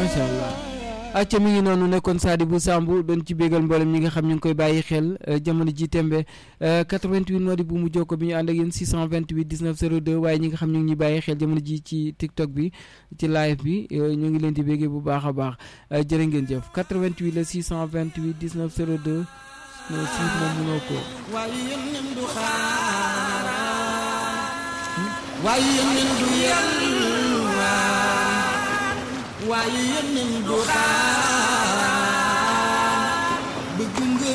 macha allah acca mi ngi noonu nekkoon Sadibou Samb doon ci bégal mboolem ñi nga xam ñu ngi koy bàyyi xel jamono ji tembe 88 moo di bu mu jokko bi ñu ànd ak yéen 628 19 02 waaye ñi nga xam ñu ngi ñuy bàyyi xel jamono ji ci TikTok bi ci live bi ñu ngi leen di béggee bu baax a baax jërë ngeen jëf 88 la 628 19 02 non si moom mënoo ko waaye yéen du xaar waaye yéen du yelwaan waaye yéen du xaar